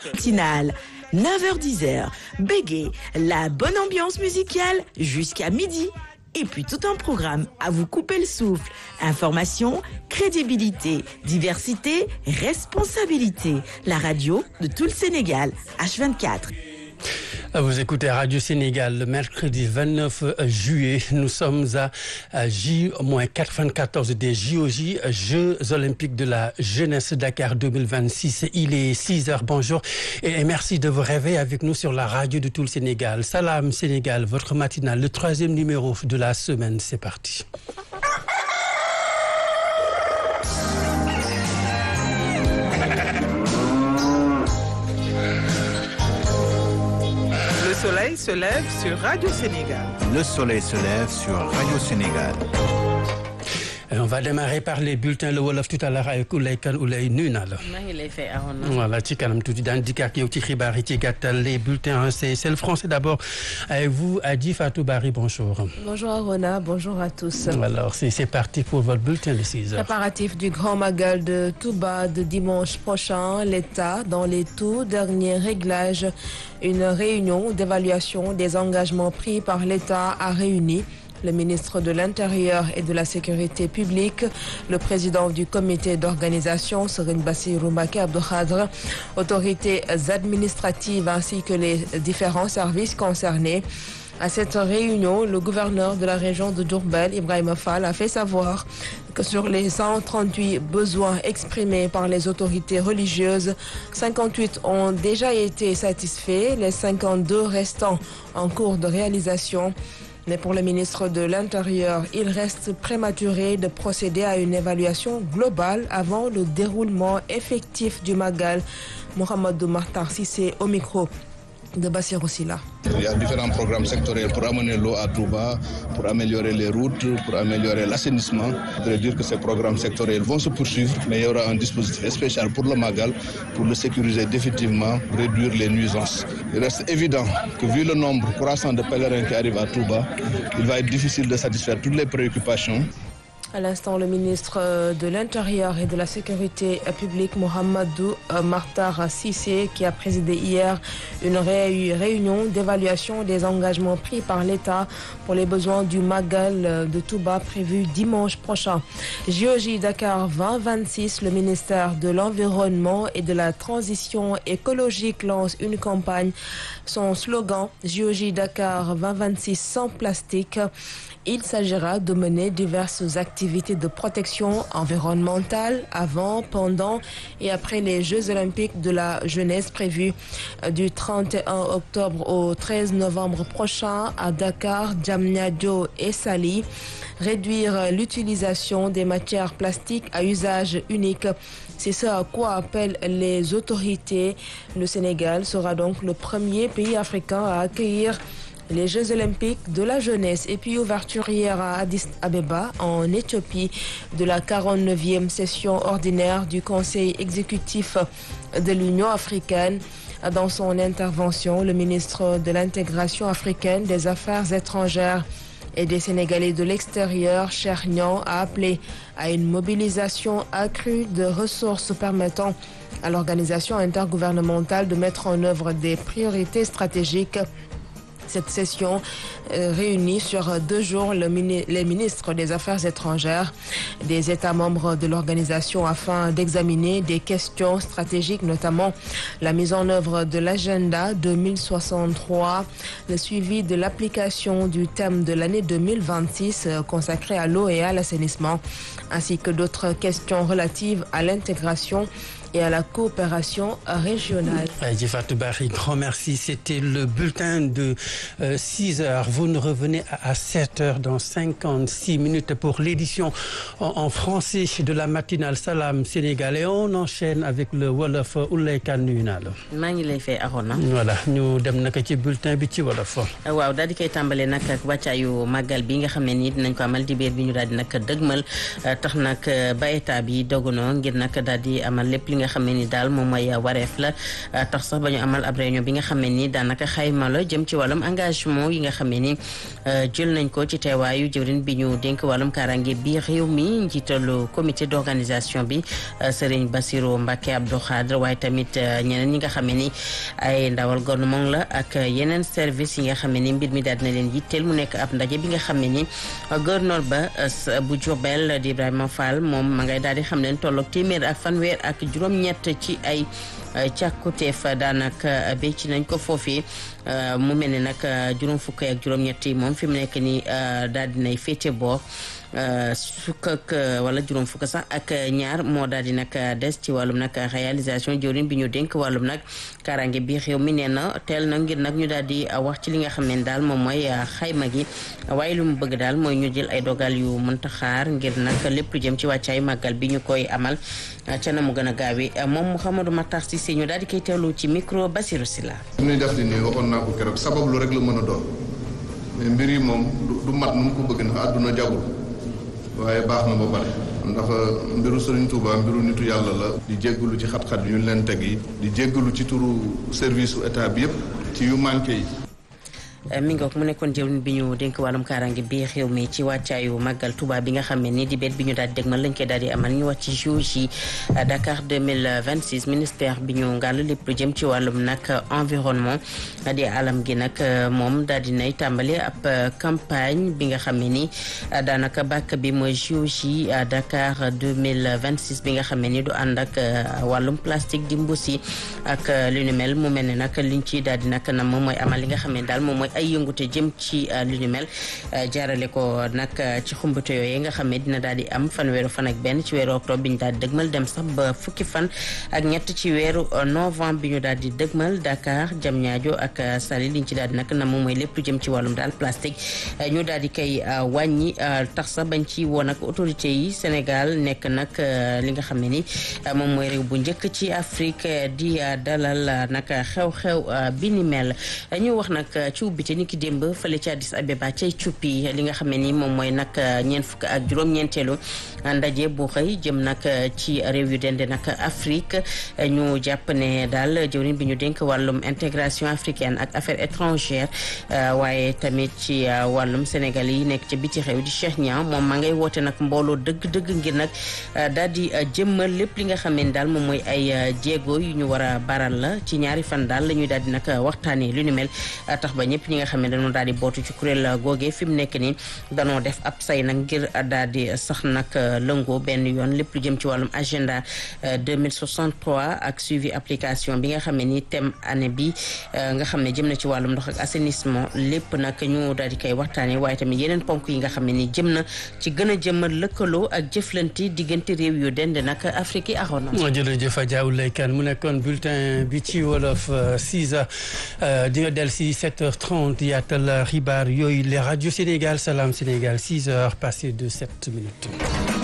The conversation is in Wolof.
matinale 9h-10h, bégué, la bonne ambiance musicale jusqu'à midi. Et puis tout un programme à vous couper le souffle. Information, crédibilité, diversité, responsabilité. La radio de tout le Sénégal, H24. Vous écoutez Radio Sénégal le mercredi 29 juillet. Nous sommes à J-94 des JOJ, Jeux Olympiques de la Jeunesse Dakar 2026. Il est 6 heures. Bonjour et merci de vous réveiller avec nous sur la radio de tout le Sénégal. Salam Sénégal, votre matinale, le troisième numéro de la semaine. C'est parti. Le soleil se lève sur Radio Sénégal. Le soleil se lève sur Radio Sénégal. On va démarrer par les bulletins le wolof tout à l'heure avec Oulay Kane Oulay nuyu naa la. maa ngi lay fay Arona. voilà ci kanam tuuti daan dikkaat yow ci xibaar yi ci gàttal les bulletins c'est c'est le français d'abord avec vous Adji Fatou Bari bonjour. Bonjour Arona, bonjour à tous. Alors c'est c'est parti pour votre bulletin de 6 heures. Préparatif du Grand Magal de Touba de dimanche prochain, l'État dans les tout derniers réglages, une réunion d'évaluation des engagements pris par l'État a réuni le ministre de l'Intérieur et de la Sécurité publique, le président du comité d'organisation, Serigne Bassirou Mbacké Abdou Khadre, autorités administratives ainsi que les différents services concernés. À cette réunion, le gouverneur de la région de Diourbel, Ibrahima Fall, a fait savoir que sur les 138 besoins exprimés par les autorités religieuses, 58 ont déjà été satisfaits, les 52 restants en cours de réalisation. Mais pour le ministre de l'Intérieur, il reste prématuré de procéder à une évaluation globale avant le déroulement effectif du Magal. Mohamedou Martar Sissé au micro de Bassirou Silla. Il y a différents programmes sectoriels pour amener l'eau à Touba, pour améliorer les routes, pour améliorer l'assainissement. Je voudrais dire que ces programmes sectoriels vont se poursuivre, mais il y aura un dispositif spécial pour le Magal, pour le sécuriser définitivement, réduire les nuisances. Il reste évident que vu le nombre croissant de pèlerins qui arrivent à Touba, il va être difficile de satisfaire toutes les préoccupations. À l'instant, le ministre de l'Intérieur et de la Sécurité publique, Mohamedou Martar Sissé, qui a présidé hier une réunion d'évaluation des engagements pris par l'État pour les besoins du Magal de Touba prévu dimanche prochain. JOJ Dakar 2026, le ministère de l'Environnement et de la Transition écologique lance une campagne. Son slogan, JOJ Dakar 2026 sans plastique. Il s'agira de mener diverses activités de protection environnementale avant, pendant et après les Jeux olympiques de la jeunesse prévus du 31 octobre au 13 novembre prochain à Dakar, Diamniadio et Saly. Réduire l'utilisation des matières plastiques à usage unique. C'est ce à quoi appellent les autorités. Le Sénégal sera donc le premier pays africain à accueillir les Jeux olympiques de la jeunesse et puis ouverture hier à Addis Abeba en Éthiopie de la 49e session ordinaire du Conseil exécutif de l'Union africaine. Dans son intervention, le ministre de l'intégration africaine des affaires étrangères et des Sénégalais de l'extérieur, Chernian, a appelé à une mobilisation accrue de ressources permettant à l'organisation intergouvernementale de mettre en œuvre des priorités stratégiques cette session euh, réunit sur deux jours le mini les ministres des Affaires étrangères des États membres de l'organisation afin d'examiner des questions stratégiques, notamment la mise en œuvre de l'agenda 2063, le suivi de l'application du thème de l'année 2026 euh, consacré à l'eau et à l'assainissement, ainsi que d'autres questions relatives à l'intégration et à la coopération régionale. Adji Fatou Bari, grand merci. C'était le bulletin de euh, 6 heures. Vous nous revenez à, à 7 heures dans 56 minutes pour l'édition en, en, français de la matinale Salam Sénégal. Et on enchaîne avec le Wolof Oulay Kane nuyu naa la. maa ngi lay fay Arona. voilà ñu dem naka ci bulletin bi ci Wolof. waaw daal di koy tàmbalee nag ak wàccaayu màggal bi nga xam ne nii dinañ ko amal dibéer bi ñu daal di nag dëgmal tax nag ba état bi dogono ngir nag daal di amal lépp li nga xam ne ni daal moom mooy wareef la tax sax ba ñu amal ab réunion bi nga xam ne ni daanaka xayma la jëm ci wàllum engagement yi nga xam ne ni jël nañ ko ci teewaayu jëwrin bi ñu dénk wàllum kaaraange bi réew mi njiitalu comité d'organisation bi Serigne Bassirou Mbacké Abdou Khadre waaye tamit ñeneen ñi nga xam ne ni ay ndawal gouvernement la ak yeneen service yi nga xam ne ni mbir mi daal dina leen yitteel mu nekk ab ndaje bi nga xam ne ni gouverneur ba bu Diourbel di Ibrahima Fall moom ma ngay daal di xam leen tolloog téeméer ak fanweer ak juróom-ñett ci ay càkkuteef daanaka bécc nañ ko foofii mu mel ni nag juróom fukk ak juróom-ñett yi moom fi mu nekk nii daal dinay féete boor fukk ak wala juróom fukk sax ak ñaar moo daal di nag des ci wàllum nag réalisation jëwriñ bi ñu dénk wàllum nag kaaraange bi réew mi nee na teel na ngir nag ñu daal di wax ci li nga xam ne daal moom mooy xayma gi waaye lu mu bëgg daal mooy ñu jël ay dogal yu mënta xaar ngir nag lépp lu jëm ci wàccaayu màggal bi ñu koy amal ca na mu gën a gaawee moom Mouhamadou Matar Cissé ñu daal di koy teewlu ci micro Basirou Silla. li ñuy def di nii waxoon naa ko keroog sabab lu rek la mën a doon mais mbir yi moom du mat nu mu ko bëgg ndax àdduna jagul waaye baax na ba pare ndax mbiru Serigne Touba mbiru nitu yàlla la di jéggalu ci xat-xat yu ñu leen teg yi di jéggalu ci turu service su état bi yëpp ci yu manqué yi mi ngoog mu nekkoon jëwriñ bi ñu dénk wàllum kaaraange bi xew mi ci wàccaayu màggal Touba bi nga xam ne ni di bet bi ñu daal di dégmal lañ koy daal di amal ñu wàcc ci JOJ Dakar 2026 ministère bi ñu ngàll lépp lu jëm ci wàllum nag environnement di alam gi nag moom daal di nay tàmbali ab campagne bi nga xam ne ni daanaka bàkk bi mooy JOJ Dakar 2026 bi nga xam ne ni du ànd ak wàllum plastique di mbuusi ak lu ni mel mu mel ne nag liñ ci daal di nag nam moom mooy amal li nga xam ne daal moom mooy ay yëngute jëm ci lu ñu mel jaarale ko nag ci xumbate yooyu nga xam ne dina daal di am fanweeru fan ak benn ci weeru octobre bi ñu daal di dëgmal dem sax ba fukki fan ak ñett ci weeru novembre bi ñu daal di dëgmal Dakar Diamniadio ak Saly liñ ci daal di nag na moom mooy lépp lu jëm ci wàllum daal plastique ñu daal di koy wàññi tax sax bañ ci woon ak autorité yi Sénégal nekk nag li nga xam ne ni moom mooy réew bu njëkk ci Afrique di dalal nag xew-xew bi ni mel ñu wax nag ci ubbite ni ki démb fële ci Addis Abeba cay cuppi li nga xam ne ni moom mooy nag ñeent fukk ak juróom-ñeenteelu ndaje bu xëy jëm nag ci réew yu dende nag Afrique ñu jàpp ne daal jëwriñ bi ñu dénk wàllum intégration africaine ak affaires étrangères waaye tamit ci wàllum Sénégal yi nekk ci biti xew di Cheikh Niang moom ma ngay woote nag mbooloo dëgg-dëgg ngir nag daal di jëmmal lépp li nga xam ne daal moom mooy ay jéego yu ñu war a baral la ci ñaari fan daal la ñuy daal di nag waxtaanee lu ni mel tax ba ñëpp ñi nga xam ne dañoo daal di bootu ci kuréel googee fi mu nekk nii danoo def ab say nag ngir daal di sax nag lëngoo benn yoon lépp lu jëm ci wàllum agenda 2063 ak suivi application bi nga xam ne ni thème année bi nga xam ne jëm na ci wàllum ndox ak assainissement lépp nag ñu daal di koy waxtaanee waaye tamit yeneen ponk yi nga xam ne ni jëm na ci gën a jëmmal lëkkaloo ak jëflante diggante réew yu dend nag Afrique yi axoon na. jërëjëf Diaw Leykan mu nekkoon bulletin bi ci wolof 6 heures di nga del si 7 heures 30 yaatal xibaar yooyu les rajo Sénégal Salam Sénégal 6 heures passées de 7 minutes.